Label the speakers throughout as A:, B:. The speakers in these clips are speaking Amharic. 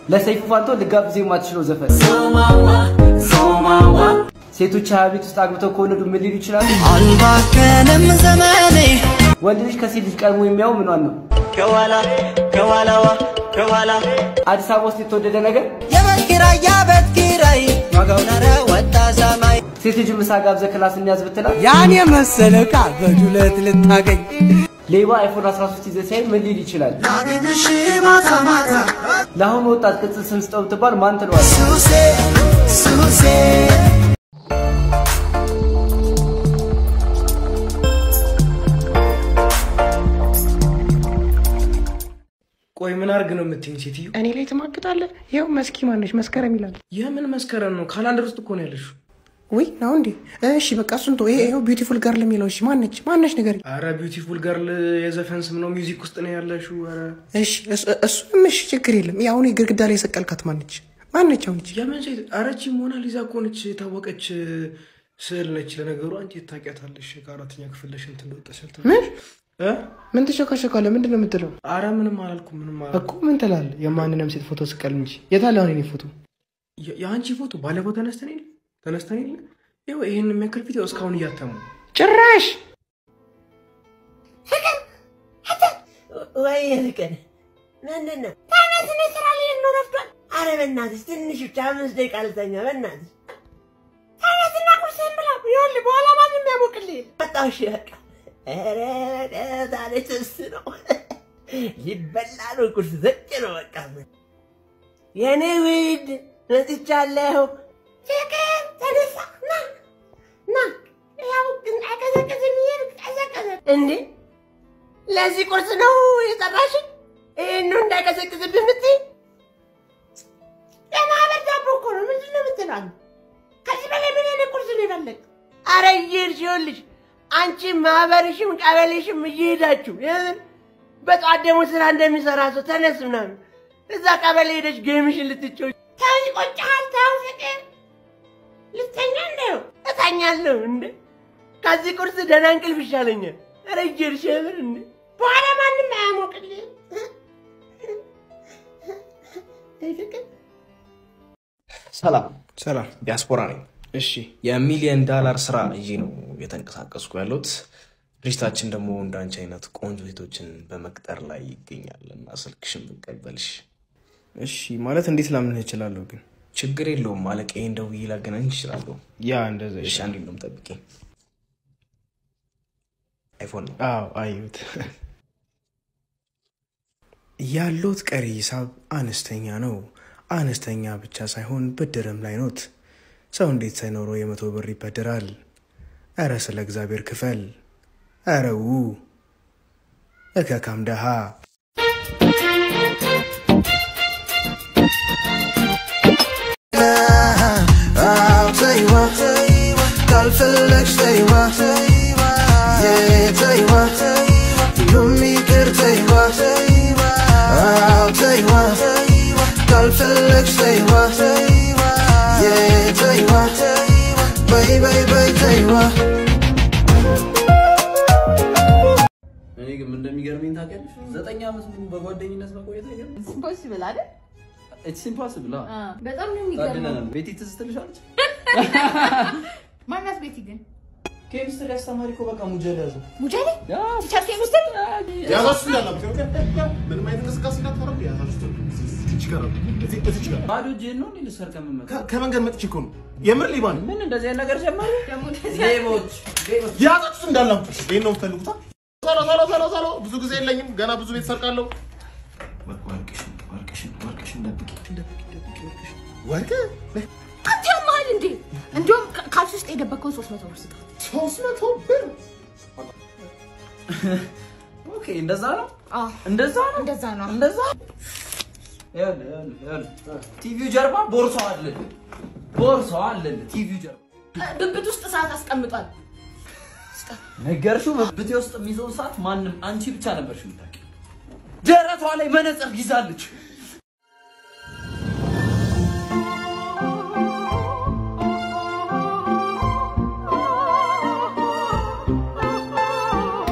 A: ለሰይፉ ፋንቶ ልጋብዝ የማትችለው ዘፈን ሴቶች ሀያ ቤት ውስጥ አግብተው ከወለዱ ምን ሊሉ ይችላሉ?
B: አልባከንም ዘመኔ
A: ወንድ ልጅ ከሴት ልጅ ቀድሞ የሚያው ምኗን ነው?
B: ከኋላ ከኋላዋ ከኋላ
A: አዲስ አበባ ውስጥ የተወደደ ነገር
B: የቤት ኪራይ የቤት ኪራይ ዋጋው ነረ ወጣ ሰማይ
A: ሴት ልጅ ምሳ ጋብዘ ክላስ እንያዝ ብትላት
B: ያን የመሰለ ዕቃ በዱለት ልታገኝ
A: ሌባ አይፎን 13 ይዘህ ሲያይ ምን ሊል ይችላል?
B: ላግኝሽ ማታ ማታ
A: ለአሁኑ ወጣት ቅጽል ስም ስጠው ብትባል ማን ትለዋለህ?
B: ሱሴ ሱሴ
C: ቆይ ምን አርግ ነው የምትይኝ ሴትዮ?
D: እኔ ላይ ትማግጣለህ? ይኸው መስኪ ማነች መስከረም ይላል።
C: የምን መስከረም ነው? ካላንደር ውስጥ እኮ ነው ያለሽው።
D: ወይ ነው እንዴ? እሺ በቃ እሱን ተው። ይሄ ይኸው ቢዩቲፉል ገርል የሚለው እሺ፣ ማነች ማነች ነገር
C: አረ ቢዩቲፉል ገርል የዘፈን ስም ነው፣ ሚውዚክ ውስጥ ነው ያለሽው። አረ
D: እሺ፣ እሱ- እሱንም እሺ፣ ችግር የለም። ይሄ አሁን ግድግዳ ላይ የሰቀልካት ማነች ማነች? አሁን ይቺ
C: የምን ሴት? አረቺ ሞናሊዛ እኮ ነች፣ የታወቀች ስዕል ነች። ለነገሩ አንቺ ታውቂያታለሽ፣ ከአራተኛ ክፍል ለሽ እንትን እንደወጣ ስልት
D: ምን
C: እ?
D: ምን ትሸካሸካለህ? ምንድን ነው የምትለው
C: አረ ምንም አላልኩም፣ ምንም
D: እኮ?
C: አላልኩም።
D: ምን ትላለህ? የማንንም ሴት ፎቶ ስቀል እንጂ የታለ አሁን የኔ ፎቶ?
C: የ- የአንቺ ፎቶ ባለፈው ተነስተን የለ ተነስተን የለ ይኸው ይህን የሚያክል ፊት ያው እስካሁን እያተሙ
D: ጭራሽ
E: ወይ ፍቅር ምንድን ነው? ተነስ፣ እኔ ስራ ልሄድ ነው፣ ረፍዷል። አረ በእናትሽ ትንሽ ብቻ አምስት ደቂቃ ልተኛ። በእናትሽ ተነስና ቁርስህን ብላ። ይኸውልህ በኋላ ማንም ያሞቅልህ የለም። መጣሁ። እሺ በቃ። ኧረ ዛሬ ትስ ነው ሊበላ ነው። ቁርስ ዘጭ ነው በቃ። የኔ ውድ መጥቻለሁ። ፍቅር ተነሳ፣ ና ና። ያው ግን አይቀዘቅዝም፣ ይሄን ቀዘቀዘ እንዴ ለዚህ ቁርስ ነው የጠራሽኝ? ይህን ነው እንዳይቀዘቅዝብህ የምትይ? የማህበር ዳቦ እኮ ነው። ምንድን ነው የምትለው? ከዚህ በላይ ምን አይነት ቁርስ ነው የፈለግ? አረ እየሄድሽ ይኸውልሽ፣ አንቺ ማህበርሽም ቀበሌሽም እየሄዳችሁ የምን በጠዋት ደግሞ ስራ እንደሚሰራ ሰው ተነስ ምናምን እዛ ቀበሌ ሄደሽ ጌምሽን ልትጮች ተው፣ ይቆጭሃል። ተው ፍቅር፣ ልተኛ እንደው እተኛለሁ እንደ ከዚህ ቁርስ ደህና እንቅልፍ ይሻለኛል። ኧረ እየሄድሽ የምር እንደ በኋላ ማንም አያሞቅልህ። አይ ፍቅር
F: ሰላም
C: ሰላም።
F: ዲያስፖራ ነኝ።
C: እሺ
F: የሚሊየን ዳላር ስራ ይዤ ነው እየተንቀሳቀስኩ ያለሁት። ድርጅታችን ደግሞ እንዳንቺ አይነት ቆንጆ ሴቶችን በመቅጠር ላይ ይገኛል እና ስልክሽን ብቀበልሽ
C: እሺ። ማለት እንዴት ላምንህ እችላለሁ? ግን
F: ችግር የለውም። አለቃዬን ደውዬ ላገናኝሽ እችላለሁ።
C: ያ እንደዛ
F: እሺ፣
C: ይሻላል።
F: አንዴ ነው የምጠብቂኝ። አይፎን ነው።
C: አዎ አየሁት። ያለውት ቀሪ ሂሳብ አነስተኛ ነው። አነስተኛ ብቻ ሳይሆን ብድርም ላይ ኖት። ሰው እንዴት ሳይኖረው የመቶ ብር ይበድራል? እረ ስለ እግዚአብሔር ክፈል። እረው እከካም ደሃ
B: ተይዋ ካልፈለግሽ ተይዋ የተይዋ ሁሉም ይቅር ተይዋ አዎ ተይዋ ካልፈለግሽ ተይዋ የተይዋ በይ በይ በይ ተይዋ
G: እኔ ግን ምን እንደሚገርመኝ ታውቂያለሽ? ዘጠኝ ዓመት ሙሉ በጓደኝነት መቆየት አይገርም?
H: ኢምፖሲብል አይደል?
G: ኢትስ ኢምፖሲብል።
H: በጣም ነው የሚገርመው።
G: ታድለናል። ቤቲ ትዝ ትልሻለች?
H: ማናት ቤቲ ግን?
G: ኬሚስትሪ አስተማሪ እኮ በቃ ሙጀል ያዘ።
H: ሙጀሌ ቲቸር ኬሚስትሪ
I: ያዛችሁ እንዳላችሁ ምንም አይነት እንቅስቃሴ እንዳታረጉ ያዛችሁ እዚች ጋር ነው። እዚህ- እዚች ጋር
G: ባዶ እጄን ነው እንዴ ልሰርቅ የምመጣው?
I: ከ- ከመንገድ መጥቼ እኮ ነው የምር ሌባ ነኝ።
G: ምን እንደዚህ አይነት ነገር ጀመሩ?
H: ደግሞ እንደዚህ
G: ሌቦች ሌቦች።
I: ያዛችሁት እንዳላችሁ ይሄን ነው የምትፈልጉታ? ቶሎ ቶሎ ቶሎ ቶሎ ብዙ ጊዜ የለኝም ገና ብዙ ቤት ሰርቃለሁ። ወርቅሽን ወርቅሽን ወርቅሽን ደብቂ ደብቂ ደብቂ ወርቅሽን ወርቅ
H: አንተ ያመሃል እንዴ? እንዲሁም ካ- ካልሲ ውስጥ የደበቀውን ሶስት መቶ ብር ስጣት።
I: ሶስት መቶ ብር
G: ኦኬ፣ እንደዛ ነው
H: አዎ
G: እንደዛ ነው
H: እንደዛ ነው።
G: እንደዛ ይኸውልህ፣ ይኸውልህ፣ ይኸውልህ። ቲቪው ጀርባ ቦርሳው አለ ቦርሳው አለ ቲቪው ጀርባ
H: ብብት ውስጥ ሰዓት አስቀምጧል።
G: ነገርሽው በብቴ ውስጥ የሚይዘውን ሰዓት ማንም አንቺ ብቻ ነበርሽ የምታውቂው። ደረቷ ላይ መነጽር ይዛለች።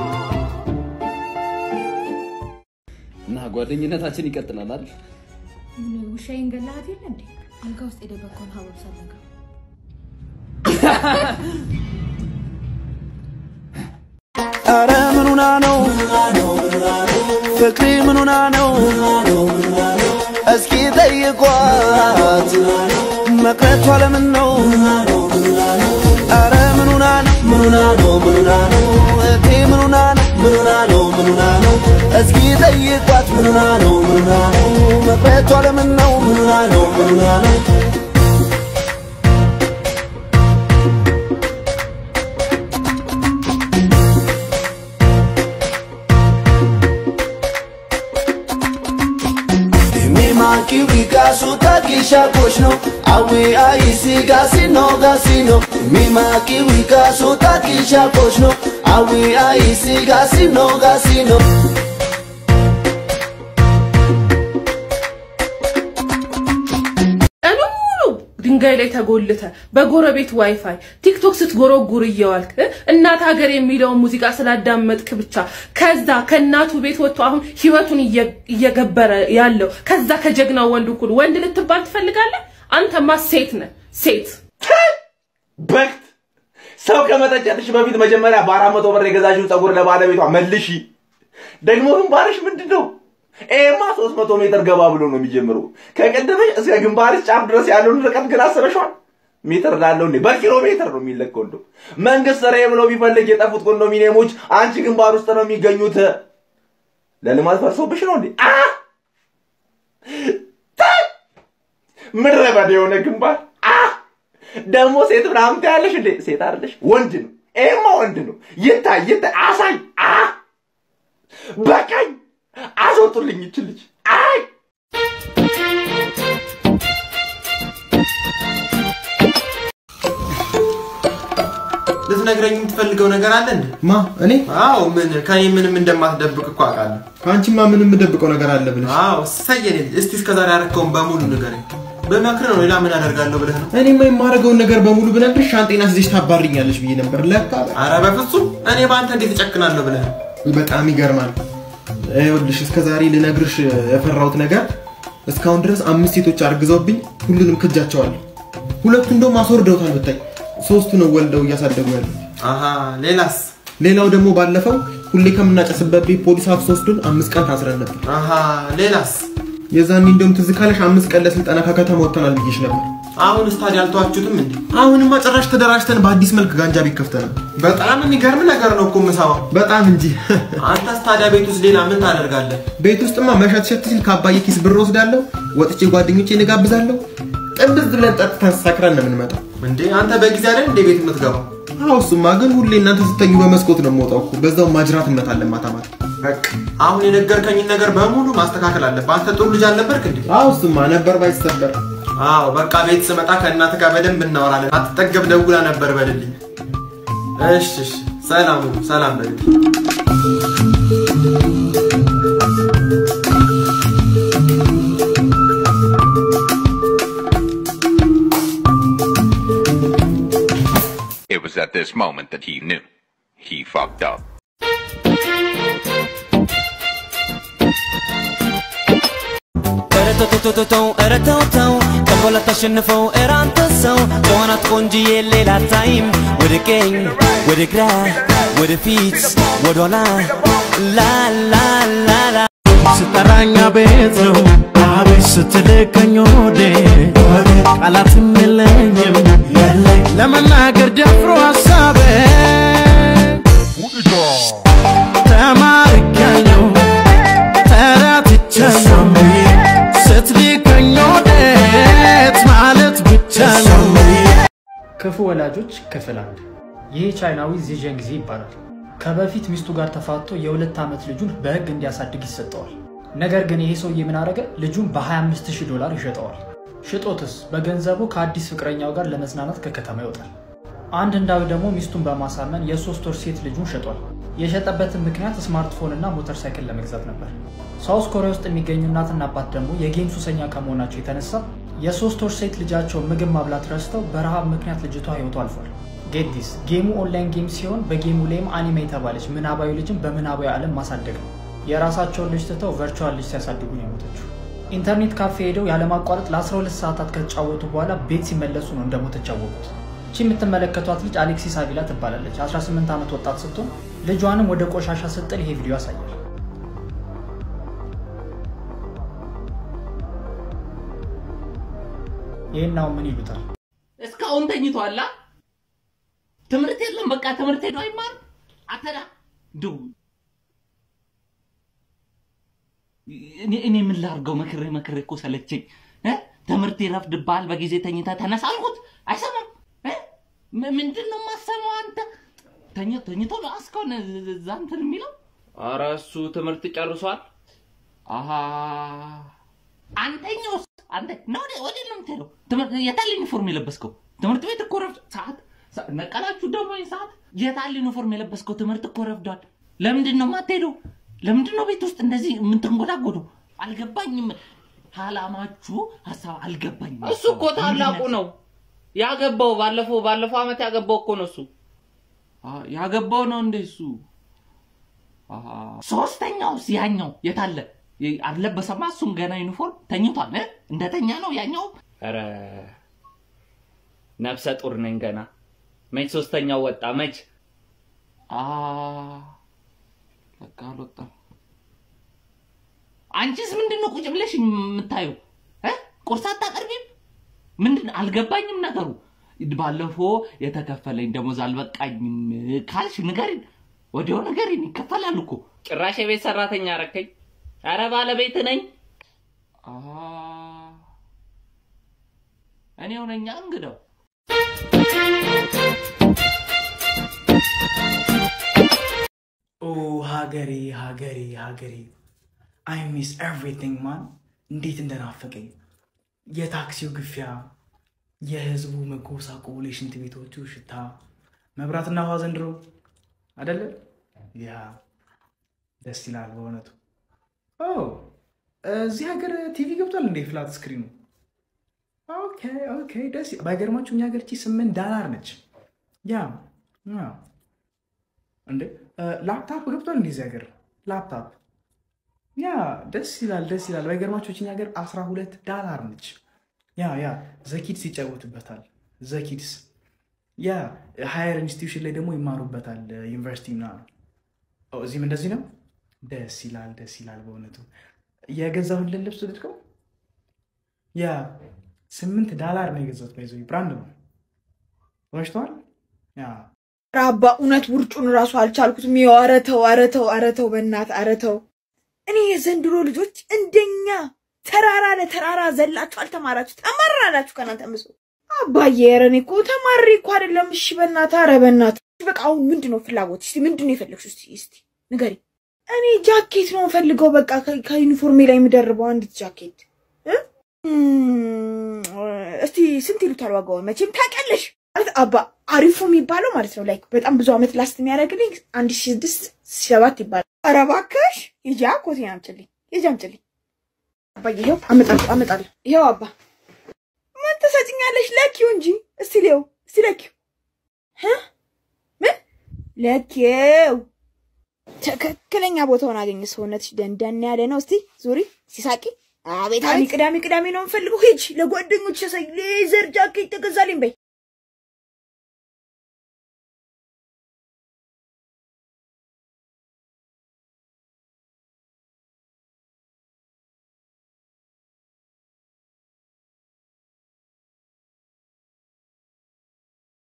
G: እና ጓደኝነታችን ይቀጥላል አይደል?
H: ምን ውሻዬን ገላሃት የለ እንዴ? አልጋ ውስጥ የደበቀውን ሀበብ ሳልነግረው
B: አረ ምኑና ነው ፍቅሪ ምኑና ነው እስኪ ጠይቋት መቅረቷ ለምን ነው አረ ምኑና ነው ምኑና ነው ምኑና ነው እቴ ምኑና ነው ምኑና ነው ምኑና ነው እስኪ ጠይቋት ምኑና ነው ምኑና ነው መቅረቷ ለምን ነው ምኑና ነው ምኑና ነው Maki wika suta kisha koshno Awe aisi gasino gasino Mi maki wika suta kisha koshno Awe aisi gasino gasino
J: ቀኑ ሙሉ ድንጋይ ላይ ተጎልተ በጎረቤት ዋይፋይ ቲክቶክ ስትጎረጉር እየዋልክ እ? እናት ሀገር የሚለውን ሙዚቃ ስላዳመጥክ ብቻ ከዛ ከእናቱ ቤት ወጥቶ አሁን ህይወቱን እየ- እየገበረ ያለው ከዛ ከጀግናው ወንድ እኩል ወንድ ልትባል ትፈልጋለህ? አንተማ ሴት ነህ ሴት።
K: በክት ሰው ከመጠጨትሽ በፊት መጀመሪያ በአራት መቶ ብር የገዛሽውን ፀጉር ለባለቤቷ መልሺ። ደግሞ ግንባርሽ ምንድን ነው? ይሄማ ሶስት መቶ ሜትር ገባ ብሎ ነው የሚጀምረው። ከቅድምሽ እስከ ግንባርሽ ጫፍ ድረስ ያለውን ርቀት ግን አስበሽዋል? ሜትር ላለው እንዴ? በኪሎ ሜትር ነው የሚለካው። እንደው መንግስት ስራዬ ብሎ ቢፈልግ የጠፉት ኮንዶሚኒየሞች አንቺ ግንባር ውስጥ ነው የሚገኙት። ለልማት ፈርሶብሽ ነው እንዴ? አ ታይ! ምድረ በዳ የሆነ ግንባር አ ደግሞ ሴት ምናምን ትያለሽ እንዴ? ሴት አይደለሽ፣ ወንድ ነው። ይሄማ ወንድ ነው። ይታይ ይታይ፣ አሳይ። አ በቃኝ፣ አስወጡልኝ ይች ልጅ። አይ
L: ልትነግረኝ የምትፈልገው ነገር አለ እንዴ?
C: ማ እኔ?
L: አዎ ምን ከኔ ምንም እንደማትደብቅ እኮ አውቃለሁ።
C: ከአንቺማ ምንም የምደብቀው ነገር አለ ብለሽ?
L: አዎ ሰየኔ ልጅ፣ እስቲ እስከዛሬ ያደረከውን በሙሉ ንገረኝ። በመክር ነው ሌላ ምን አደርጋለሁ ብለህ ነው?
C: እኔማ የማደርገውን ነገር በሙሉ ብነግርሽ ሻንጤና ስይዘሽ ታባርኛለሽ ብዬ ነበር። ለካ
L: አረ በፍጹም እኔ በአንተ እንዴት እጨክናለሁ ብለህ ነው?
C: በጣም ይገርማል። ይኸውልሽ እስከ ዛሬ ልነግርሽ የፈራሁት ነገር እስካሁን ድረስ አምስት ሴቶች አርግዘውብኝ ሁሉንም ክጃቸዋለሁ። ሁለቱ እንደውም አስወርደውታል ብታይ። ሶስቱ ነው ወልደው እያሳደጉ ያሉት።
L: አሃ ሌላስ?
C: ሌላው ደግሞ ባለፈው ሁሌ ከምናጨስበት ቤት ፖሊስ አፍሶ ወስዶን አምስት ቀን ታስረን ነበር።
L: አሃ ሌላስ?
C: የዛኔ እንደውም ትዝ ካለሽ አምስት ቀን ለስልጠና ከከተማ ወጥተናል ብዬሽ ነበር።
L: አሁንስ ታዲያ አልተዋችሁትም እንዴ?
C: አሁንማ ጭራሽ ተደራጅተን በአዲስ መልክ ጋንጃ ቤት ከፍተናል።
L: በጣም የሚገርም ነገር ነው እኮ የምሰማው።
C: በጣም እንጂ።
L: አንተስ ታዲያ ቤት ውስጥ ሌላ ምን ታደርጋለህ?
C: ቤት ውስጥማ መሸት ሸት ሲል ከአባዬ ኪስ ብር ወስዳለሁ፣ ወጥቼ ጓደኞቼ እንጋብዛለሁ። ጥብዝ ብለን ጠጥተን ሰክረን ነው የምንመጣው።
L: እንዴ አንተ በጊዜ አይደል እንደ ቤት የምትገባው?
C: አዎ እሱማ ግን ሁሌ እናንተ ስተኙ በመስኮት ነው የምወጣው እኮ። በዛው ማጅራት እመታለን ማታ ማታ።
L: በቃ አሁን የነገርከኝን ነገር በሙሉ ማስተካከል አለብህ። አንተ ጥሩ ልጅ አልነበርክ እንዴ?
C: አዎ እሱማ ነበር ባይሰበር።
L: አዎ በቃ ቤት ስመጣ ከእናት ጋር በደንብ እናወራለን። አትጠገብ ደውላ ነበር በልልኝ። እሺ እሺ፣ ሰላም ሁኑ፣ ሰላም በልልኝ።
M: It was at this moment that he knew. He fucked up.
B: ተው ኧረ ተው ተው ተንኮል አታሸንፈው ኧረ አንተ ሰው ከሆናት ቆንጅዬ ሌላ ታይም ወደ ቀኝ ወደ ግራ ወደ ፊት ወደ ኋላ ላላላላ
N: ስጠራኛ ቤት ነው አቤት ስትልከኝ ወዴ ቃላትም የለኝም ለመናገር ደፍሮ ሀሳቤ ተማርካለሁ ተረትቻለሁ ስትልከኝ ወዴት ማለት ብቻ ነው
O: ክፉ ወላጆች ክፍል አንድ ይህ ቻይናዊ ዚዠንግዚ ይባላል። ከበፊት ሚስቱ ጋር ተፋቶ የሁለት ዓመት ልጁን በህግ እንዲያሳድግ ይሰጠዋል። ነገር ግን ይሄ ሰውዬ ምን አደረገ? ልጁን በ25000 ዶላር ይሸጠዋል። ሽጦትስ በገንዘቡ ከአዲስ ፍቅረኛው ጋር ለመዝናናት ከከተማ ይወጣል። አንድ እንዳዊ ደግሞ ሚስቱን በማሳመን የሶስት ወር ሴት ልጁን ሸጧል። የሸጠበትን ምክንያት ስማርትፎን እና ሞተር ሳይክል ለመግዛት ነበር። ሳውስ ኮሪያ ውስጥ የሚገኙ እናትና አባት ደግሞ የጌም ሱሰኛ ከመሆናቸው የተነሳ የሶስት ወር ሴት ልጃቸው ምግብ ማብላት ረስተው በረሃብ ምክንያት ልጅቷ ህይወቱ አልፏል። ጌዲስ ጌሙ ኦንላይን ጌም ሲሆን በጌሙ ላይም አኒሜ የተባለች ምናባዊ ልጅን በምናባዊ ዓለም ማሳደግ ነው። የራሳቸውን ልጅ ትተው ቨርቹዋል ልጅ ሲያሳድጉ ነው የሞተችው። ኢንተርኔት ካፌ ሄደው ያለማቋረጥ ለ12 ሰዓታት ከተጫወቱ በኋላ ቤት ሲመለሱ ነው እንደሞተች ያወቁት። እቺ የምትመለከቷት ልጅ አሌክሲስ አቪላ ትባላለች። 18 ዓመት ወጣት ስትሆን ልጇንም ወደ ቆሻሻ ስትጥል ይሄ ቪዲዮ ያሳያል። ይህን አሁን ምን ይሉታል?
P: እስካሁን ተኝቷላ። ትምህርት የለም። በቃ ትምህርት ሄዶ አይማር አተዳ ድው እኔ እኔ ምን ላድርገው? መክሬ መክሬ እኮ ሰለቸኝ። እ? ትምህርት ይረፍድብሃል፣ በጊዜ ተኝታ ተነሳ አልኩት፣ አይሰማም። እ? ም- ምንድን ነው የማሰማው? አንተ ተኝ ተኝቶ ነው እስካሁን እዛ እንትን የሚለው። ኧረ እሱ ትምህርት ጨርሷል። አሀ አንተኛውስ አንተ ነው ወደ ወደ ነው የምትሄደው? ትምህርት የታል ዩኒፎርም የለበስከው? ትምህርት ቤት እኮ ረፍድ ሰዓት ሰ- ነቀላችሁ ደግሞ ይሄን ሰዓት የታል ዩኒፎርም የለበስከው? ትምህርት እኮ ረፍዷል። ለምንድን ነው የማትሄደው? ለምንድን ነው ቤት ውስጥ እንደዚህ የምትንጎዳጎዱ? አልገባኝም። አላማችሁ ሀሳብ አልገባኝም።
G: እሱ እኮ ታላቁ ነው ያገባው። ባለፈው ባለፈው አመት ያገባው እኮ ነው እሱ።
P: አ- ያገባው ነው እንደ እሱ። አሃ። ሶስተኛውስ ያኛው የታለ? የ- አልለበሰማ። እሱም ገና ዩኒፎርም ተኝቷል። እ? እንደተኛ ነው ያኛው።
G: ኧረ ነፍሰ ጡር ነኝ ገና። መች ሶስተኛው ወጣ መች?
P: አ በቃ አልወጣም። አንቺስ ምንድን ነው ቁጭ ብለሽ የምታዩ? እ? ቁርስ አታቀርቢም? ምንድን አልገባኝም ነገሩ። ባለፈው የተከፈለኝ ደሞዝ አልበቃኝም ካልሽ ንገሪን፣ ወዲያው ንገሪን። ይከፈላል እኮ
G: ጭራሽ የቤት ሰራተኛ አረከኝ። ኧረ ባለቤት ነኝ።
P: አ እኔው ነኝ እንግዳው።
C: ኦ ሀገሬ ሀገሬ ሀገሬ አይ ሚስ ኤቭሪቲንግ ማን እንዴት እንደናፈቀኝ የታክሲው ግፊያ የህዝቡ መጎሳቆል የሽንት ቤቶቹ ሽታ መብራትና ውሃ ዘንድሮ አደለ ያ ደስ ይላል በእውነቱ ኦ እዚህ ሀገር ቲቪ ገብቷል እንዴ ፍላት ስክሪኑ ኦኬ ኦኬ ደስ ይ- ባይገርማችሁ እኛ ሀገር ቺ ስምንት ዳላር ነች ያ ያ እንዴ ላፕታፕ ገብቷል እንዴ እዚህ ሀገር ላፕታፕ ያ ደስ ይላል ደስ ይላል ባይገርማችሁ እኛ ሀገር 12 ዳላር ነች ያ ያ ዘኪድስ ይጫወቱበታል ዘኪድስ ያ ሃየር ኢንስቲትዩሽን ላይ ደግሞ ይማሩበታል ዩኒቨርሲቲ ምናምን ኦ፣ እዚህም እንደዚህ ነው ደስ ይላል ደስ ይላል በእውነቱ የገዛሁልን ልብስ ወደድከው ያ ስምንት ዳላር ነው የገዛሁት ባይዘ ብራንድ ነው ወሽተዋል ያ
Q: ራባ እውነት ውርጩን እራሱ አልቻልኩትም። ይኸው ኧረ ተው ኧረ ተው ኧረ ተው በእናትህ ኧረ ተው። እኔ የዘንድሮ ልጆች እንደኛ ተራራ ለተራራ ዘላችሁ አልተማራችሁ ተማራላችሁ ከእናንተ ምስ አባዬ ኧረ እኔ እኮ ተማሪ እኮ አይደለም። እሺ በእናትህ ኧረ በእናትህ በቃ አሁን ምንድን ነው ፍላጎት? እስቲ ምንድን ነው የፈለግሽው? እስቲ እስቲ ንገሪ። እኔ ጃኬት ነው ፈልገው በቃ ከ- ከዩኒፎርሜ ላይ የምደርበው አንዲት ጃኬት እ? እም፣ እስቲ ስንት ይሉታል ዋጋውን? መቼም ታውቂያለሽ ማለት አባ አሪፉ የሚባለው ማለት ነው ላይክ በጣም ብዙ አመት ላስት የሚያደርግልኝ አንድ ሺ ስድስት ሰባት ይባላል። ኧረ እባክሽ ሂጂ ኮቴን አምጪልኝ፣ ሂጂ አምጪልኝ። አባዬ ይኸው አመጣለሁ አመጣለሁ። ይኸው አባ ምን ትሰጭኛለሽ? ለኪው እንጂ እስቲ ሊው እስቲ ለኪው እ? ምን ለኪው ትክክለኛ ቦታውን አገኘ። ሰውነትሽ ደንደን ያለ ነው። እስቲ ዙሪ ሲሳቂ አቤት አቤት። ቅዳሜ ቅዳሜ ነው የምፈልገው። ሂጅ ለጓደኞች ያሳይ ሌዘር ጃኬት ተገዛልኝ በይ